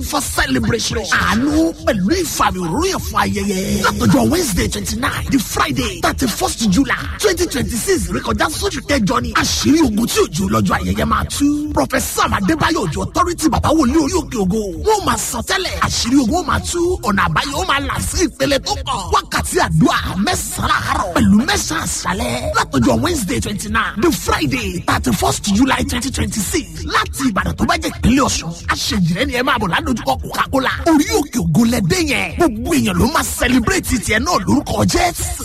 for celebration. àánú pẹ̀lú ìfàmì òróró yẹn fún ayẹyẹ. látọjọ́ wednesday twenty nine di friday thirty first july twenty twenty six rékọjá sóṣù kẹjọ ni. àṣírí ogun tí òjò lọ́jọ́ ayẹyẹ máa tú. professor adébáyọ̀ òjò authority bàbá wòlíì orí òkè ògo. wọ́n máa sọ tẹ́lẹ̀ àṣírí ogun ó máa tú ọ̀nà àbáyọ ó máa là sí ìpele tó kàn. wákàtí àdúrà mẹ́sàn-án àárọ̀ pẹ̀lú mẹ́sàn-án àṣálẹ̀. látọjọ́ wednesday twenty nine di friday thirty first july twenty twenty six láti ìbàdàn tó bá jẹ́ ìpínlẹ̀ ọ̀ṣun. aṣèjìrẹ́ ni ẹ máa bọ̀ ládojúkọ coca-cola. orí òkè ògo lẹ́dẹ́ yẹn. gbogbo èèyàn ló máa celebrate tiẹ̀ náà lórúkọ jésù.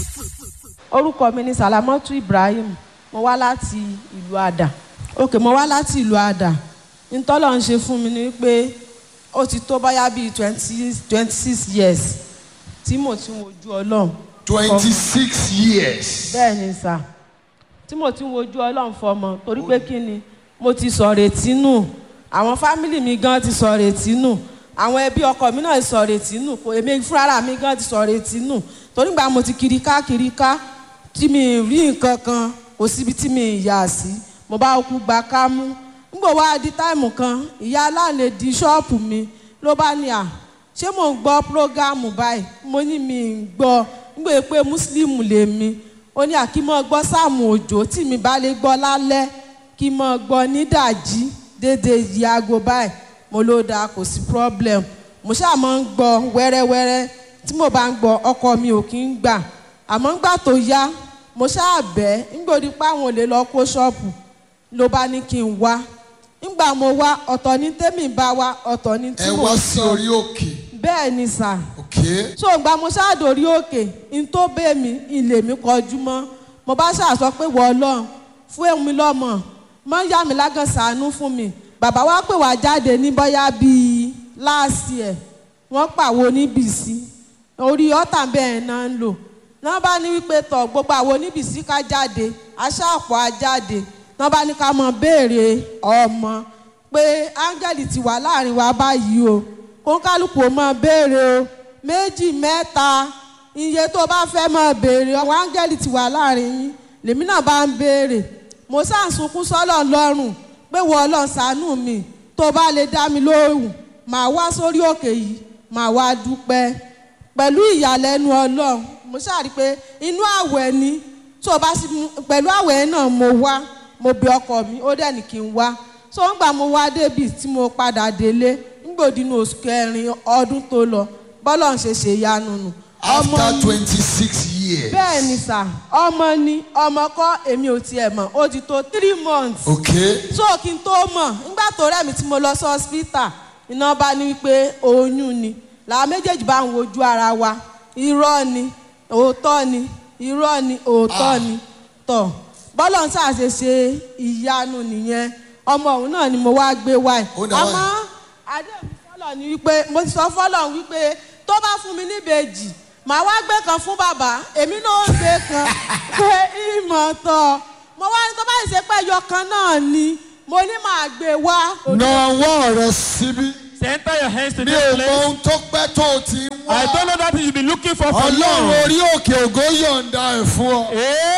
orúkọ mi ni salamatu ibrahim mo wá láti ìlú àdà òkè mo wá láti ìlú àdà ntọ́lọ̀ ń ṣe fún mi ni pé ó ti tó báyà bíi twenty twenty six years tí mo ti ń wojú ọlọ́run twenty six years. bẹ́ẹ̀ ni sà tí mo ti ń wojú ọlọ́run fọmọ torí pé kí ni mo ti sọ retí nù àwọn fámìlì mi gan ti sọ retí nù àwọn ẹbí ọkọ mi náà ti sọ retí nù kò èmi fúnra mi gan ti sọ retí nù torí gbà mo ti kiri ká kiri ká tí mi rí nǹkan kan kò síbi tí mi yà sí mo bá kú gba ká mú nígbà wá di táìmù kan ìyá aláàlẹ di ṣọ́ọ̀pù mi ló bá ní à ṣé mò ń gbọ́ prógámù báyìí mo ní mi ń gbọ́ nígbà pé mùsùlùmù lèmi ó ní àkímọ́ gbọ́ sáàmù òjò tí mi bá lè gbọ́ lálẹ́ kí mọ́ gbọ́ nídàjí dédé yìí aago báyìí mo ló dáa kò sí problem mo ṣáà máa ń gbọ́ wẹ́rẹ́wẹ́rẹ́ tí mo bá ń gbọ́ ọkọ mi ò kí ń gbà àmọ́ ńgbà tó yá mo ṣáà bẹ́ ńgbà òdi pa àwọn olè lọ kó ṣọ́ọ̀bù ló bá ní kí n wá ńgbà mo wá ọ̀tọ̀ ní tèmi bá wá ọ̀tọ̀ ní tí ẹ mo wá ń sí sọ orí òkè. bẹ́ẹ̀ ni sà okay. so ìgbà mo ṣáàdórí òkè n tó bẹ́ mi ilé mi kọjú mọ́ mo bá ṣàṣọ pé wọ́ ọlọ́run fún èmi lọ́mọ mọ́ yá mi lágàn sànú fún mi bàbá wa pè wá jáde ní bọ́yá bíi láàsì ẹ̀ wọ́n pàwo níbìsí orí ọ̀tà bẹ́ẹ̀ náà ń lò náà bá ní wípé tọ̀ gbogbo àwọn oníbìsí ká jáde aṣáàpọ̀ á jáde náà bá ní ká mọ béèrè ọmọ pé áńgẹ́lì ti wà láàrin wa báyìí o kó kálukú ó mọ béèrè o méjì mẹ́ta iye tó bá fẹ́ mọ béèrè àwọn áńgẹ́lì ti wà láàrin yín lèmi náà bá ń béèrè mo sáà ń sunkún sọ́lọ̀ lọ́rùn pé wọ́n ọlọ́run ṣàánú mi tó bá lè dá mi lóhùn màá wá sórí òkè yìí màá wá dúpẹ́ pẹ̀lú ìyàlẹ́nu ọlọ́run mo ṣàrí pé inú àwẹ̀ ni tó bá sì pẹ̀lú àwẹ̀ náà mo wá mo bẹ ọkọ mi ó dẹ̀ ní kí n wá so ń gbà mo wá débi tí mo padà délé ńgbòdínú oṣù kẹrin ọdún tó lọ bọ́lọ̀ ń ṣe ṣe yanu nù. ọmọ after mi- twenty six years. bẹ́ẹ̀ ni sà ọmọ ni ọmọ kọ́ èmi ò tiẹ̀ mọ̀ ó ti tó three months okay. so kí n tó mọ̀ nígbà tó rẹ̀ mi tí mo lọ sí hospital iná bá ní wípé oyún ni làwọn méjèèjì bá ń wojú ara wa irọ́ ni òótọ́ ni irọ́ ni òótọ́ ni tọ̀ bọ́lọ̀ ń ṣàṣe ṣe ìyanu nìyẹn ọmọ òun náà ni mo wá gbé wáyé Ó dà wá. àmọ́ àdéhùn fọlọ̀ ni wípé mo ti sọ fọlọ̀ wípé tó bá fún mi níbejì màá wá gbé kan fún bàbá èmi náà ó gbé kan pé ìmọ̀ tọ̀ mo wá ní tó bá ṣe pé ẹyọ kan náà ni mo ní màá gbé wá. na ọwọ́ rẹ síbí. Center your hands to mi this ò mọ place. ohun tó pẹ́ tó o ti ń I wá. don't know that you've been looking for for ọlọ́run long. orí òkè ògo yọ̀ǹda ẹ̀ fún ọ.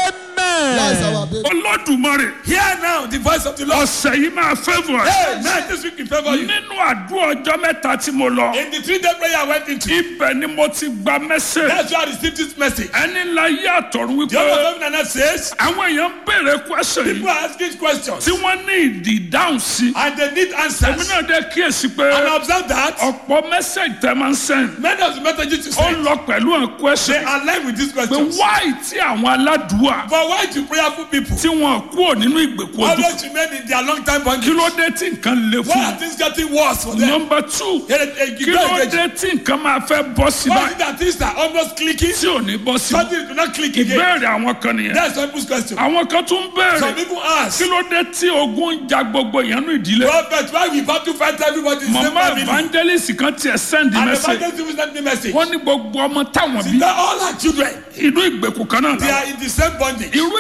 That's Amen. our baby. olódùmarè Hear now the voice of the Lord. ọ̀sẹ̀ yìí máa favour Hey, ẹ̀. now this week in favor you. nínú àdúrà ọjọ́ mẹ́ta tí mo lọ In the three day prayer I went into, ibẹ̀ ni mo ti gba mẹ́sẹ̀ that's why I received this message. ẹni ńlá yé àtọ̀run The Lord wípé of heaven and earth says, àwọn èèyàn ń béèrè question people yìí are asking questions tí wọ́n ní ìdí ìdáhùn sí and they need èmi answers. náà dé kíyèsí pé And I observe that ọ̀pọ̀ mẹ́sẹ̀ tẹ́ máa ń sẹ́yìn many of the messages you ó send, lọ pẹ̀lú àwọn they question align with these pé questions. wáì tí àwọn aládùúà But why do prayerful people tí wọn kúrò nínú ìgbèkùn ojú always remain in their long time kí bondage? ló dé tí nǹkan le Why fún are things getting worse for them? nọmba two Here, eh, kí you ló go again. dé tí nǹkan máa fẹ́ bọ́ sí Why is báyìí it that things are almost clicking? tí ò ní bọ́ sí Something do not click again. ìbéèrè àwọn kan nìyẹn That's some people's question. àwọn kan tún Some béèrè people ask, kí ló dé tí ogun ń ja gbogbo ìyẹnú ìdílé Prophet, why we about to fight everybody in the same mama family? evangelist kan tiẹ̀ send And the message evangelist even sent me message. wọ́n ní gbogbo ọmọ táwọn bí That all our children, inú ìgbèkùn kan náà they làwọn are in the same bondage. irú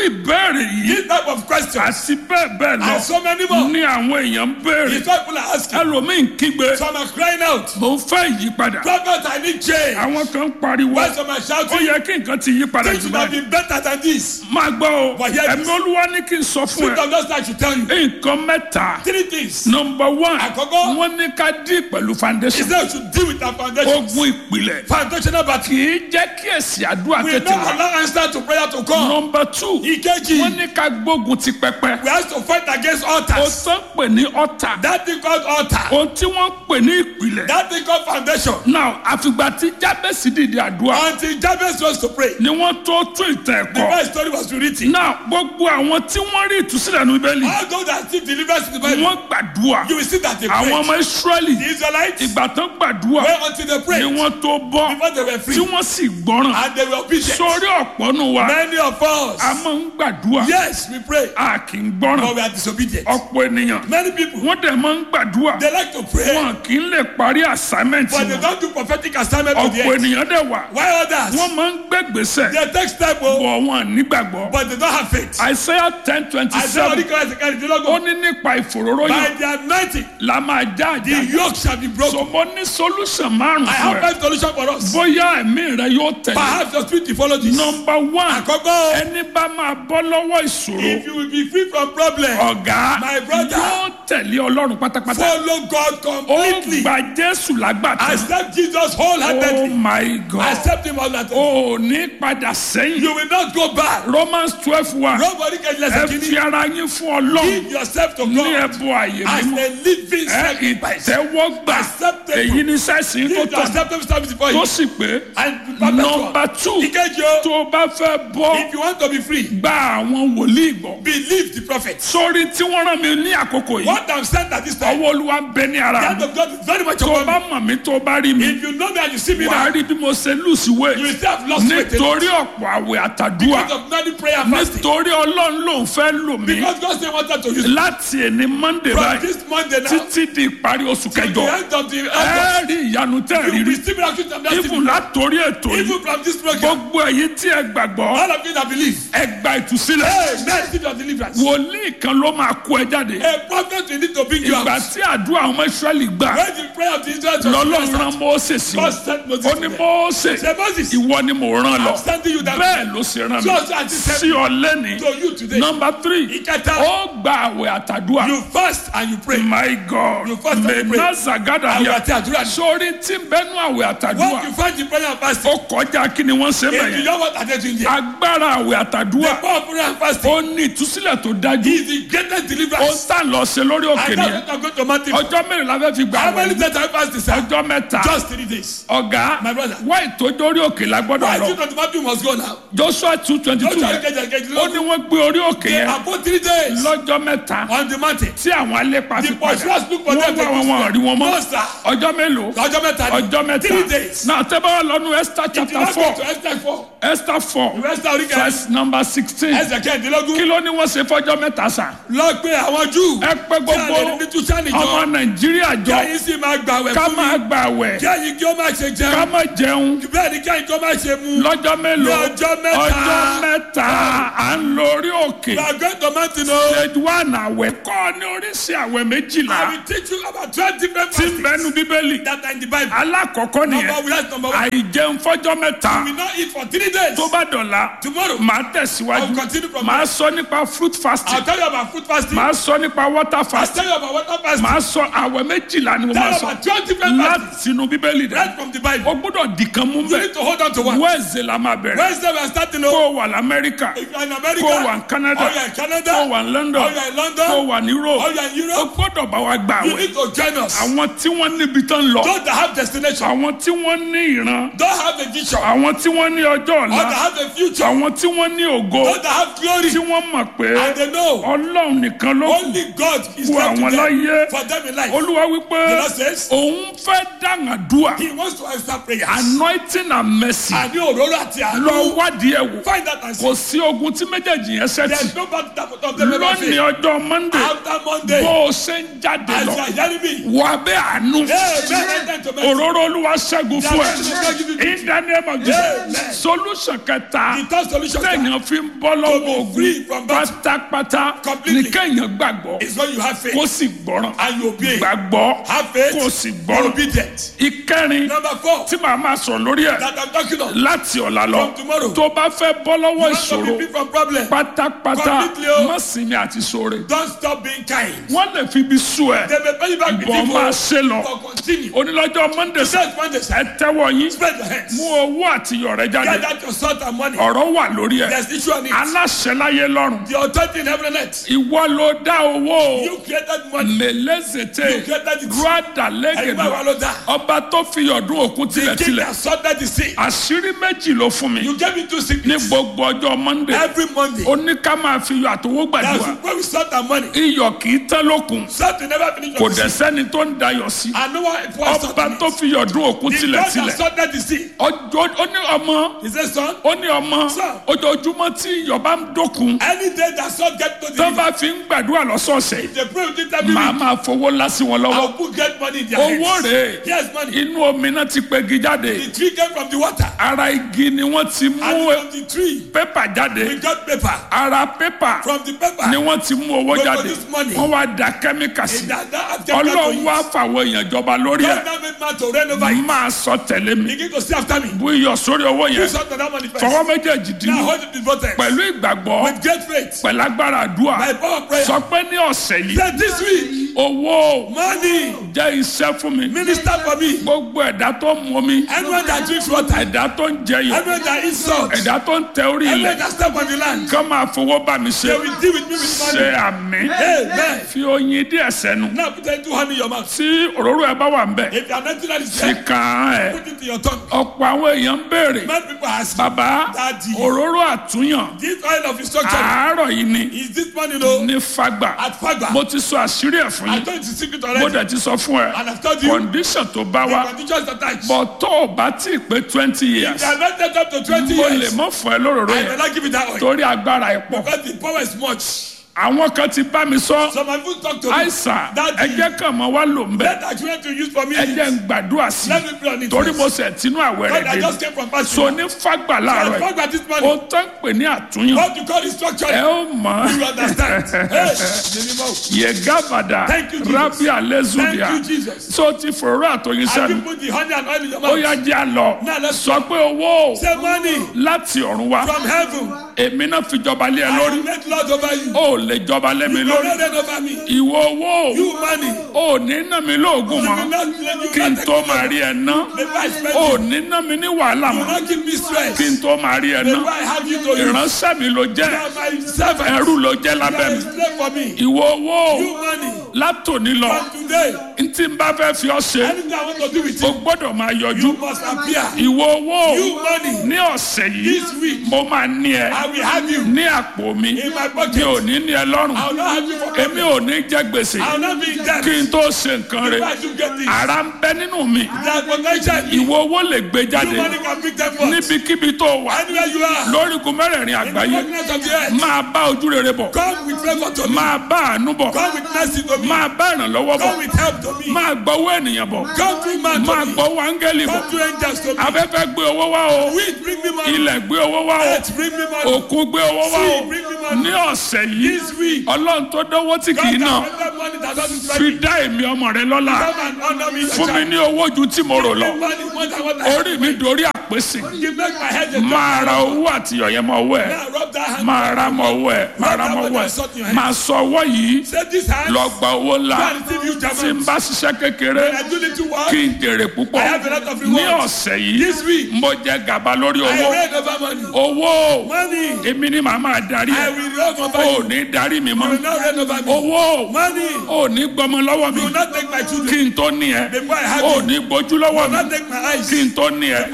ìbéèrè yìí This type of question. àti bẹ́ẹ̀ bẹ́ẹ̀ lọ And so many more. ní àwọn èèyàn ń béèrè These people are asking. ẹlòmíín kígbe Some are crying out. mò ń fẹ́ ìyípadà Prophet, I need change. àwọn kan ń pariwo Why some are ó shouting? yẹ kí nǹkan ti yí padà Things jù should have báyìí been better than this. máa gbọ́ o But here it ẹ̀mí is. olúwa ní kí n sọ fún Spirit ẹ of God I should tell you. nǹkan mẹ́ta Three things. nọmba one Àkọ́kọ́. wọ́n ní ká dín pẹ̀lú He foundation said we should deal with our foundation. ogun ìpìlẹ̀ Foundational battle. kì í jẹ́ kí èsì àdúrà We tètè don't wá allow answer to prayer to come. nọmba two Ìkejì. wọ́n ní ká gbógun ti pẹpẹ We have to fight against o altars. tán pè ní ọ̀tà That thing called altar. ohun tí wọ́n pè ní ìpìlẹ̀ That thing called foundation. now àfìgbà tí jábẹ́sì dìde àdúrà Until Jabez was to pray. ni wọ́n tó tún ìtàn The ẹ̀kọ́ first story was written. now gbogbo àwọn tí wọ́n rí ìtúsílẹ̀ ní bíbélì All those that still deliverance in the Bible. wọ́n gbàdúrà You will see that they àwọn prayed. ọmọ israẹli The Israelites. ìgbà tán gbàdúrà Where until they ni prayed. wọ́n tó bọ́ Before they were free. tí wọ́n sì gbọ́ràn And they were obedient. sórí ọ̀pọ̀ nù wa Many of us. a máa ń gbàdúrà Yes, we pray. a kì í But gbọ́ràn we are disobedient. ọ̀pọ̀ ènìyàn Many people. wọ́n dẹ̀ máa ń gbàdúrà They like to pray. wọn kì í lè parí assignment But they wọn don't do prophetic assignment to the ọ̀pọ̀ end. ènìyàn dẹ̀ wà Why others? wọ́n máa ń gbẹ́gbèsè They take step oh, bọ̀ wọn nígbàgbọ́ but they don't have faith. Isaiah ten twenty I say seven only Christ can do ó ní nípa ìfòróró By yẹn the anointing, la máa já the àjà yoke shall be broken. sọmọ ní solution márùn I fún have ẹ five solution for us. bóyá ẹ̀mí rẹ yóò tẹ̀lé Perhaps your spirit will follow this. nọmba one Àkọ́kọ́, ẹni bá máa bọ́ lọ́wọ́ ìṣòro if you will be free from problem, ọ̀gá My brother. yóò tẹ̀lé ọlọ́run pátápátá follow God ó completely. gba jésù lágbàtà Accept Jesus oh wholeheartedly. my god Accept him wholeheartedly. ó ní padà sẹ́yìn You will not go back. romans twelve one Nobody can ẹ listen to fi you. ara yín fún ọlọ́run Give yourself to ní God ẹ̀bùn àyè as mímọ́ a living ẹ sacrifice. ìtẹ́wọ́gbà Acceptable. èyí ní sẹ́sìn tó Give tọ̀ yourself service before tó you. sì pé And be perpetual. nọmba two Ìkejì o, tó o bá fẹ́ bọ́ if you want to be free, gba àwọn wòlíì gbọ́ believe the prophet. sórí tí wọ́n rán mi ní àkókò yìí What I'm saying at this time, ọwọ́ olúwa ń bẹ ní the ara hand mi of God is very much tó o upon bá me. mọ̀ mí tó o bá rí mi If you know me and you see me wàá now, rí bí mo ṣe lùsì you wé will still have lost weight. nítorí ọ̀pọ̀ àwẹ̀ àtàdúrà Because of many prayer and fasting. nítorí ọlọ́run ló ń fẹ́ lò mí Because God still wanted to use me. láti ẹni monday From báyìí this Monday now, títí di ìparí oṣù to kẹjọ the end of the ẹ August, rí ìyanu tẹ́ ẹ you rí will rí be still miracles and that even látòrí ètò yìí Even from this program, gbogbo èyí tí ẹ gbàgbọ́ all of you that believe, ẹ gba ìtúsílẹ̀ hey, man, receive your deliverance. wòlíì kan ló máa kó ẹ jáde A prophet will need to bring you ìgbà out. tí àdúrà àwọn ọmọ israẹli gbà When the prayer of the Israelites lọ́lọ́run was rán answered, mọ́ọ́sẹ̀ sí God wọn sent Moses ó to ní them. mọ́ọ́sẹ̀ Say, Moses, ìwọ ni mò ń rán lọ I'm sending you that bẹ́ẹ̀ ló ṣe rán mi Just as he said sí ọ lẹ́ni to you today. nọmba three Ìkẹta, ó gba àwẹ̀ àtàdúrà you fast and you pray. my god You fast and you pray. mẹ́nàzàgádà Àwẹ̀ yà àti àdúrà ni. sórí tí ń bẹ́nu àwẹ̀ àtàdúrà What you find in prayer and fasting, ó kọjá kí ni wọ́n ṣe if you bẹ̀yẹn know what are they doing there, agbára àwẹ̀ the àtàdúrà power of prayer and fasting ó ní ìtúsílẹ̀ tó dájú is the greatest ó deliverance. tà lọ ṣe lórí òkè I know nìyẹn that I'm going to Matthew. ọjọ́ mẹ́rin la fẹ́ fi gbà How many wẹ̀ days have I fasted, sir? ọjọ́ mẹ́ta Just three days. ọ̀gá My brother. wá ìtọ́jú orí òkè la gbọ́dọ̀ Why lọ children of Matthew must go now? joshua two twenty Don't two try to yẹn get get ó ní wọ́n gbé orí òkè They yẹn are both three days lọ́jọ́ mẹ́ta on the mountain. tí àwọn alépa fi The padà pursuers look for wọ́n them. wá wọn wọn rí wọn mọ́ No, sir. ọjọ́ mélòó Ọjọ́ mẹ́ta ni. ọjọ́ Three mẹ́ta days. náà tẹ́ bá wà lọ́nu esther If you chapter not go four to Esther four, esther four Esther orí kẹrin. verse number sixteen Ẹsẹ̀ kẹ́hìndínlógún. kí ló ní wọ́n ṣe fọ́jọ́ mẹ́ta sàn Lọ pé àwọn Júù. ẹ pé Kí a lè gbogbo ní túṣánì ọmọ jọ. nàìjíríà Kí jọ ẹ̀yin sì máa gbàwẹ̀ ká fún máa mi. gbà wẹ̀ Kí ẹ̀yin kí ó má ṣe ká jẹun. máa jẹun Bẹ́ẹ̀ ni kí ẹ̀yin kí ó má ṣe mu. lọ́jọ́ mélòó Ní ọjọ́ mẹ́ta. ọjọ́ mẹ́ta à ń lọ orí òkè We are going to mountain o. stage one àwẹ̀ kọ́ ní oríṣi àwẹ̀ méjìlá I will teach you about twelve different tí ń fastings bẹnu bíbélì that are in the Bible. alákọ̀ọ́kọ́ Number nìyẹn one, that's number one. àìjẹun fọ́jọ́ mẹ́ta We will not eat for three days. tó bá dọ̀la Tomorrow, màá I tẹ̀síwájú will continue from màá sọ nípa fruit fasting I'll tell you about food fasting. màá sọ nípa water I'll fasting tell you about water fasting. màá sọ àwẹ̀ méjìlá ni mo Tell máa you sọ about twelve different fastings. láti inú bíbélì rẹ Right from the Bible. o gbọ́dọ̀ dìkan mú You bẹ́ẹ̀ need to hold on to one. wẹ́ẹ̀sì la máa bẹ̀rẹ̀ Wednesday we are starting kó o. o wà lamẹ́ríkà If you are in America, kó o wà ní canada or you are in Canada, kó o wà ní london or you are in London, kó o wà ní europe or you are in o Europe, gbọ́dọ̀ bá wa gbà you wẹ̀ need to join us. àwọn tí wọ́n níbi tán lọ Those that have destination, àwọn tí wọ́n ní ìran don't have a vision, or àwọn tí wọ́n ní ọjọ́ that ọ̀la have a future, àwọn tí wọ́n ní ògo those that have glory, tí wọ́n mọ̀ pé and they know ọlọ́run nìkan ló kù only God is Fún left to àwọn them láyé. for them in life. olúwa wípé The Lord says, òun fẹ́ dàngàdúà He wants to answer prayers. anointing and mercy Àní òróró àti lọ àánú. wádìí ẹ̀ wò Find that and see. kò sí ogun tí méjèèjì yẹn ṣẹ́tì There's no battle that of them ever lónìí fail. ọjọ́ monday After Monday, bó o ṣe ń jáde as lọ you are hearing me, wà bẹ́ àánú hey, man, enter into òróró olúwa ṣẹ́gun fún ẹ in the name of Amen. Jesus solution kẹta The third solution téèyàn fi ń bọ́ lọ́wọ́ free ogun from battle pátápátá completely ní kéèyàn gbàgbọ́ is when you have faith kó sì gbọ́ràn and you obey. gbàgbọ́ Have faith, kó sì be gbọ́ràn obedient. ìkẹrin Number four, tí màá máa sọ̀rọ̀ lórí ẹ̀ that I'm talking of. láti ọ̀la lọ From tomorrow. tó bá fẹ́ bọ́ lọ́wọ́ You want to be ìṣòro free from problem. pátápátá Completely o. má sinmi àti sóore Don't stop being kind. wọ́n lè fi ibi sú ẹ They may pay you back with bọ̀ evil, máa ṣe lọ but continue. onílọ́jọ́ monday sẹ́ Today is Monday, sir. ẹ tẹ́wọ́ yín Spread your hands. mú owó àti iyọ̀rẹ́ jáde Get out your salt and money. ọ̀rọ̀ wà lórí ẹ̀ There's issue on it. aláṣẹ láyé lọ́rùn The authority in heaven and earth. ìwọ ló dá owó You created money. mẹlẹ́sẹ̀tẹ̀ You created it. rúdà Ẹ̀yin lẹ́gẹ̀dẹ̀ máa wà ló dá. ọba tó fi ọdún òkun The king tilẹ̀tilẹ̀ that sorted the sea. àṣírí méjì ló fún mi You gave me two ní secrets. gbogbo ọjọ́ monday Every Monday. ó ní ká máa fi iyọ̀ àtowó gbàdúrà That's when we salt and money. iyọ̀ kì í tán lókun Salt will never finish kò your dẹ̀ sea. sẹ́ni tó ń dayọ̀ sí And no one pours salt ọba in tó it. fi ọdún òkun The God that tilẹ̀tilẹ̀ sorted the sea. ọjọ́ ó ní ọmọ He said, son, ó ní ọmọ Sir. ojoojúmọ́ tí iyọ̀ bá ń dókun any day that salt get to tó the bá fi ń gbàdúrà lọ́sọ̀ọ̀sẹ̀ they pray with it every màá week. máa fowó ńlá sí wọn lọ́wọ́ I'll put get money in their owó hands. rèé Yes, money. inú omi náà ti pegi jáde The tree came from the water. ara igi ni wọ́n ti And mú from the tree, pépà jáde we got paper. ara pépà From the paper, ni wọ́n ti mú owó We jáde produce money. wọ́n wá da kẹ́míkà sí it that, that has kept ọlọ́run wá fàwọn èèyàn jọba lórí God ẹ̀ now made man to reign over it. máa sọ tẹ̀lé mi Begin to see after me. bú iyọ̀ sórí owó You yẹn sort of that money first. fọwọ́ méjèèjì Now dínú hold it in both hands. pẹ̀lú ìgbàgbọ́ With great faith. pẹ̀lú agbára àdúrà By power of prayer. sọ pé ní ọ̀sẹ̀ yìí Say this week, owó money, jẹ́ iṣẹ́ fún mi minister for me. gbogbo ẹ̀dá tó ń mu mi Anyone that drinks water, ẹ̀dá tó ń jẹyọ̀ anyone that eats salt, ẹ̀dá tó ń tẹ orí anyone ilẹ̀ that step on the land, kán máa fowó bá mi ṣe they will deal with me with ṣe money. àmì Amen. fi oyin díẹ̀ sẹ́nu Now put that two hand in your mouth. tí òróró ẹ bá wà ń bẹ̀ If you are not that is fi there, kàn án ẹ̀ put it in your tongue. ọ̀pọ̀ àwọn èèyàn ń béèrè Many people ask, bàbá Daddy. òróró àtúnyàn this oil of instruction, àárọ̀ yìí ni is this money no? ní fagbà At Fagba. mo ti sọ àṣírí ẹ̀ fún I yín told you the secret mo already. dẹ̀ ti sọ fún ẹ And I've told you, condition tó bá the wá conditions attached. bọ̀ tó o bá tí ì pé twenty years They have not set up to 20 mo lè years. mọ́ fún ẹ lóróró I yẹn will not give you that oil. torí agbára ẹ̀ pọ̀ Because the power is much. àwọn kan ti bá mi sọ So my food talk to me. àìsàn Daddy. ẹjẹ kan mọ wá lò ń bẹ Let that you want to use for me. ẹjẹ ń gbàdúrà sí Let me pray on i it. torí first. mo sẹ̀ tínú àwẹ̀ God, rẹ̀ I dé just came from fasting. so ní fagbà láàárọ̀ I yìí forgot this o money. tán pè ní àtúnyàn What you call instruction. ẹ ó mọ̀ You understand? Hey, minimum. yegavada Thank you, Jesus. rabi alezudia Thank you, Jesus. so ti fòrò àtọyìn Have you sẹ́nu put the honey and oil in your ó mouth? yá jẹ́ àlọ́ Now let's sọ pé owó Say money láti ọ̀run wá from heaven. èmi náà fi jọba lé ẹ I lórí will make Lord over you. ó lè jọba lé mi You will lórí not reign over me. ìwọ owó You money. ò ní ná mi lóògùn You will mọ́ not let you kí n not tó take máa me. rí ẹ ná Before I spend ò you. ní ná mi ní wàhálà You will mọ́ not give me stress. kí n tó máa rí ẹ ná Before I have you to you. ìránṣẹ́ mi ló You jẹ́ are my servant. ẹrú ló jẹ́ You lábẹ́ are a mi slave for me. ìwọ owó You money. látòní lọ From today, n tí n bá fẹ́ fi ọ́ ṣe anything I want to do with o you, gbọ́dọ̀ máa yọjú you must appear. ìwọ owó You money. ní ọ̀sẹ̀ yìí This week, mo máa ní ẹ I will have you ní àpò mi in my pocket. mi ò ní ní ẹ lọ́rùn I will not have you for èmi ò ní jẹ gbèsè I will not be in debt. kí n tó ṣe nǹkan rẹ Before I do get this, ara ń bẹ nínú mi that potential in you. ìwọ owó lè gbé You jáde money can bring them forth. níbikíbi tó wà Anywhere you are, lórígun mẹ́rẹ̀ẹ̀rin in the àgbáyé darkness of the earth, máa bá ojú rere bọ̀ come with favor to me. máa bá àánú bọ̀ Come with mercy to me. máa bá ìrànlọ́wọ́ bọ̀ Come with help to me. máa gbọ́wọ́ ènìyàn bọ̀ Come through man máa to me. gbọ́wọ́ áńgẹ́lì bọ̀ Come through angels to me. afẹ́fẹ́ gbé owó wá o Wind bring me money. ilẹ̀ gbé owó wá o Earth bring me money. òkun gbé owó wá o Sea bring me money. ní ọ̀sẹ̀ yìí This week, ọlọ́run tó dánwó tí God kì í can náà render money that doesn't fi spend. dá èmi ọmọ rẹ lọ́lá Come and honor me. fún mi ní owó ju tí mo rò lọ Give money more than what I orí mi dorí àpèsè You make my head a máa ra owó àti ọ̀yẹ́ mọ owó ẹ̀ Now rub that hand. máa ra mọ owó ẹ̀ máa ra mọ owó ẹ̀ máa sọ ọwọ́ yìí Say this hand. lọ gba owó ńlá Go and receive you tí n German. bá ṣiṣẹ́ kékeré When I do little work, kí n jèrè púpọ̀ I have a lot of ní rewards. ọ̀sẹ̀ yìí This week, mo jẹ gàba lórí I owó reign over money. owó Money. èmi ni màá máa darí I ẹ̀ will reign over ò you. ní darí mi You mọ́ will not reign over me. owó Money. ò ní gbọmọ lọ́wọ́ mi You will not take my kí children. n tó ní ẹ Before I have ò you. ní gbójú You lọ́wọ́ will mi not take my eyes. kí n tó ní ẹ Before I have you.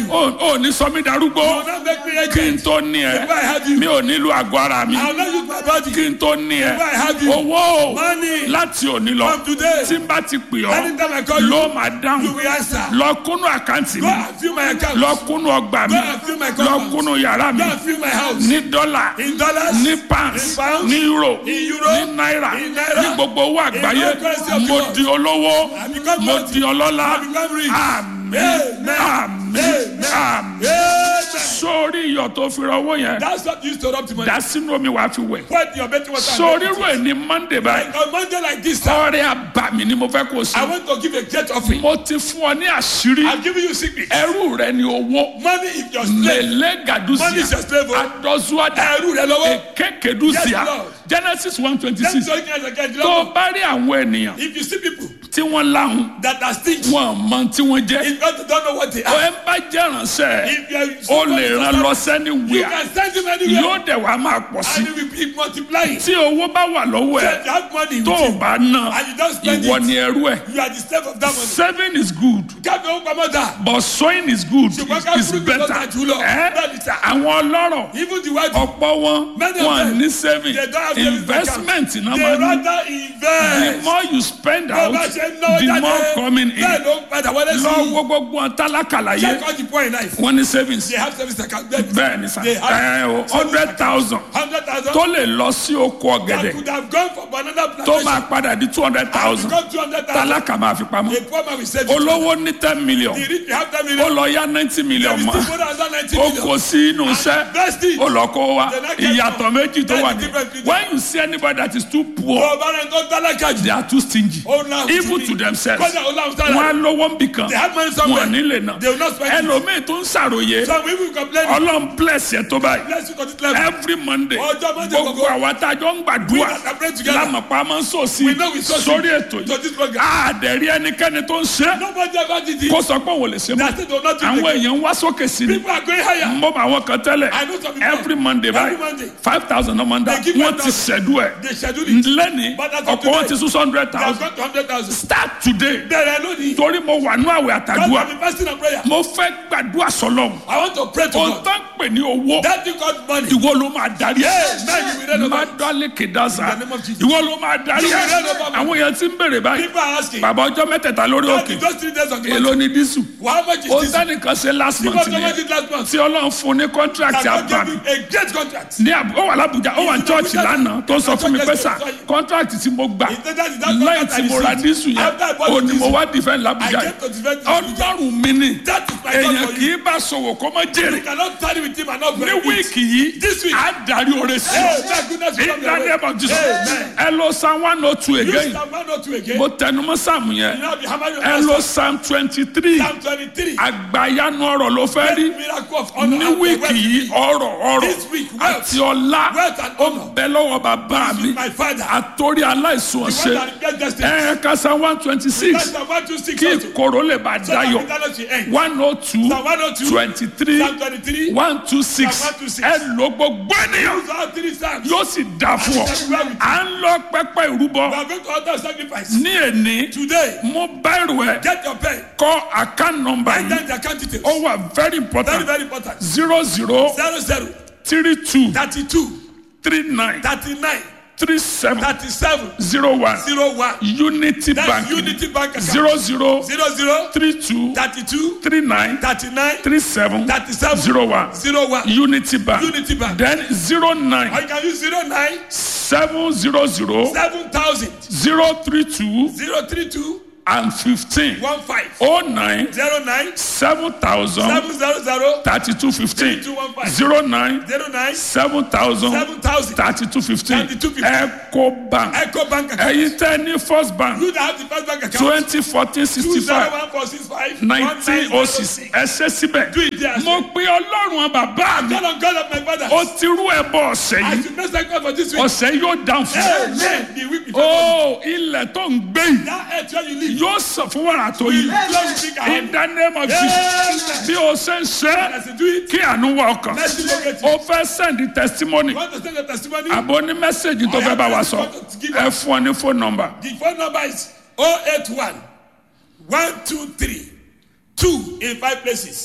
you. ò ò ní sọ mí darúgbó You will not make me kí n agent. tó ní ẹ Before I have you. mi ò nílò àgọ́ ara mi I will not use my body. kí n tó ní ẹ Before I have you. owó Money. láti òní lọ From today. tí n bá ti pè ọ́ Anytime I call you, ló máa You dáhùn will answer. lọ kúnú àkáǹtì Go mi and fill my account. lọ kúnú ọgbà mi Go and fill my lọ compound. kúnú yàrá mi Go and fill my house. ní dọ́là In dollars. ní pounds In pounds. ní euro In euro. ní náírà In naira. ní gbogbo owó àgbáyé all currency of the mo world. di olówó I become mo wealthy. di ọlọ́lá I become rich. àmín Amen. àmín Amen. àmín Amen. sórí iyọ̀ tó fi rọwọ́ yẹn That's what you used to rub to money. dá sínú omi wàá fi wẹ̀ Put your betting water. and sórí make it. rú ẹ̀ ní monday báyìí On Monday like this, sir, ọrẹ àbàmì ni mo fẹ́ kó o I sí want to give a great offering. mo ti fún ọ ní àṣírí I'm giving you secret. ẹrú rẹ ni owó Money is your slave. lele Money gadusia is your slave. oh. adọzuada Ẹrú rẹ lọ́wọ́. ekekedusia Yes, Lord. genesis one twenty That's six what you guys are getting. tó o bá rí àwọn ènìyàn If you see people tí wọ́n láhùn that are stingy, wọn mọ tí wọ́n jẹ́ it's because they don't know what they ọ are. ẹ bá jẹ́ ránṣẹ́ If you are o lè ràn lọ you sẹ́ni wíà can send him anywhere yóò dẹ̀ wá máa pọ̀ sí and he will be multiplying. tí owó bá wà lọ́wọ́ ẹ̀ If you have money tó with o you, bá ná and you don't spend ìwọ it, ni ẹrú ẹ̀ you are the slave of that money. saving is good Káfí owó pamọ́ dà. but sowing is good Ṣùgbọ́n ká is fúrúgbìn better lọ́jà jùlọ. ẹ́ Bẹ́ẹ̀ ni sà. àwọn ọlọ́rọ̀ Even the white ọ̀pọ̀ wọn Many of wọn them, ní saving they don't have savings investment account. náà They máa ní rather the invest. more you spend Bó out bá ṣe ń náwó the jáde, more coming in bẹ́ẹ̀ ló ń padà wọlé sí. lọ wo gbogbo wọn tálákàlà yé Check all the poor in life. wọn ní savings They have service account. bẹ́ẹ̀ ni sà They have ẹ o hundred thousand hundred thousand. tó lè lọ sí oko That ọ̀gẹ̀dẹ̀ could have gone for banana tó plantation. máa padà di two hundred And thousand become two hundred thousand. tálákà máa fi pamọ́ A poor man will save it. olówó ní ten million The rich will have ten ó million. lọ yá ninety million There is mọ́ still more than ninety ó million. kó sí inú iṣẹ́ Invest it. ó lọ kó wa The next one. ìyàtọ̀ méjì tó That's wà the ní difference between- when you see anybody that is too poor Bó o bá rẹ̀ tó tálákà jù. they are too stingy Ó láhùn even sí to ni. themselves Kọ́jà ó láhùn sára. wọn á lówó ń bì kan They have money wọn somewhere. ò ní lè nà They will not spend it. ẹlòmíì tó ń ṣàròyé Some people complain. ọlọ́run bless yẹ tó báyìí Bless you to this level. every monday Ọjọ́ Monday gbogbo gbogbo. àwa tá a jọ ń We gbàdúrà that are praying together. lámàpá máa ń sọ sí We know we sow sórí seed ètò to yìí this program. àdẹ̀rí ẹnikẹ́ni tó ń ṣe Nobody ever did it. kó sọ pé òun ò lè ṣe mọ́ That's it, they will not do it àwọn again. èèyàn ń wá sókè sí ni People are going higher. mo bá àwọn kan tẹ́lẹ̀ I know some people. every monday Every báyìí Monday. five thousand ọmọ ń dá They give wọ́n ti 5,000. ṣẹ̀dú ẹ̀ They schedule it. lẹ́ni But as of ọ̀pọ̀ wọn today, ti sún hundred They have thousand got to hundred thousand. start today Bẹ̀rẹ̀ lónìí. torí mo wà ní àwẹ̀ God àtàdúrà have been fasting and prayer. mo fẹ́ gbàdúrà sọlọ́m I want to pray to o God. tán pè ní owó That thing called money. ìwọ ló máa darí ẹ Yes, man, you will read má about it. dálé kìdánsá In the name of Jesus. ìwọ ló máa darí You ẹ will read about it. àwọn èèyàn ti ń bèrè báyìí People are asking. bàbá ọjọ́ mẹ́tẹ̀ẹ̀ta lórí God, òkè in those three days of the èló month, ni dísù how much is o this? sẹ́nìkan ṣe last People month how much nìyẹn is last month? tí ọlọ́run fún ní contract That God àbàmì gave you a great contract. ní àbú ó wà lábújá ó wà ní church lánàá tó sọ fún mi pé sà contract tí mo gbà He said that is that lẹ́yìn contract tí I mo ra received. dísù yẹn After I bought ó the ní mo diesel, wá defend I lábújá came to defend yẹn this Abuja. ọlọ́run mi ni That is my èèyàn God for kì you. í bá sọ̀wọ́ kó má jèrè You cannot tarry with him and not ní benefit. wíìkì yìí This week. á darí oore sí Hey, ọ thank goodness you in come the your way. name of Jesus Amen. ẹ lọ psalm one oh two Use again Psalm 102 again. mo tẹnumọ́ sáàmù yẹn You know, be hammer your ẹ master. lọ psalm twenty three Psalm 23. àgbàyanu ọ̀rọ̀ ló fẹ́ rí Miracle of honor ní and wíìkì wealth. yìí ọ̀rọ̀ ọ̀rọ̀ This week, wealth. àti ọlá Wealth and ó honor. bẹ lọ́wọ́ bàbá mi With my father. àtòrí aláìsàn The one ọ̀sẹ̀ that get destiny. ẹ kásá one twenty That's six the 126 kí also. ìkorò lè bá So that dayọ̀ eternity end. one oh two Psalm 102, twenty three Psalm 23. one two six Psalm 126. ẹ ló gbogbo ènìyàn Use all three Psalms. yóò sì dà fún ọ à ń lọ pẹpẹ We ìrúbọ are going to order sacrifice. ní èní Today, mo bẹ̀rù ẹ get your pen. kọ account number Write yìí down the account details. ó wà very Very, important very important. zero zero Zero zero three two thirty-two three nine thirty-nine three seven thirty-seven zero one zero one. unity That's bank Unity Bank account. zero zero Zero zero three two thirty-two three nine thirty-nine three seven thirty-seven zero one zero one. unity bank Unity Bank. then zero Or nine you can use zero nine seven zero zero seven thousand zero three two zero three two and fifteen one five oh nine zero nine seven thousand seven zero zero thirty two fifteen 3215. zero nine zero nine seven thousand seven thousand. thirty two fifteen 3215. eco bank Echo Bank account. ẹ̀yin tẹ́ ní first bank You that have the first bank account. twenty fourteen Two sixty zero five one four six five nineteen oh six ẹ ṣe síbẹ̀ Do it there. mo pe ọlọ́run bàbá mi Call on God of my father. ó ti rú ẹ bọ ọ̀sẹ̀ I yìí should make sacrifice for this week. ọ̀sẹ̀ yóò dáhùn fún ẹ. Amen. The week before. ó ilẹ̀ tó ń gbé yìí That earth where you live. yóò sàn fún wàrà tó yìí Lord will think I in the name of Jesus bí o ṣe ń ṣe As you do it, kí àánú wọ ọkàn mercy locate you. o fẹ́ send testimony You want to send a testimony? àbò ní mẹ́sẹ̀gì tó fẹ́ bá wa sọ ẹ fún ọ ní phone number The phone number is 081 123 2 in five places.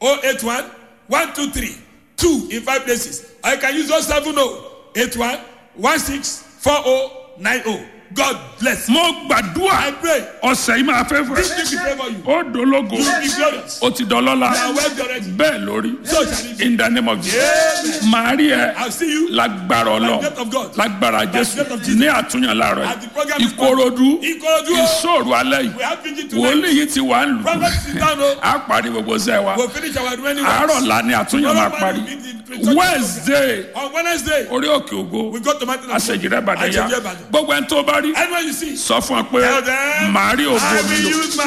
081 123 2 in five places. Or you can use 070 81 16 4090. God bless. mo I gbàdúrà pray. ọ̀sẹ̀ yìí máa fẹ́ fún This ẹ. thing will favor you. ó dológo You will be glorious. ó ti dọlọ́lá You are wealthy already. bẹ́ẹ̀ lórí So shall it be. in the name of Jesus Amen. màá rí ẹ I'll see you lágbára ọlọ By the grace of God. lágbára jésù the grace of Jesus. ní àtúnyàn láàárọ̀ At the yìí program is ìkòròdú Ìkòròdú o. ìṣòro alẹ́ yìí We have preaching tonight. wòlíì yìí ti wà ń lù Prophet sit down o. á parí gbogbo sẹ́ wa We'll finish our remaining àárọ̀ la ni àtúnyàn máa parí wednesday On Wednesday, orí òkè ògo we go to Mountain of God. àṣejìrẹ́ ìbàdàn yá Àṣejìrẹ́ Ìbàdàn. gbogbo ẹni tó bá rí Anyone you see, sọ fún ọ pé tell them, màá rí ògo I mi will lò use my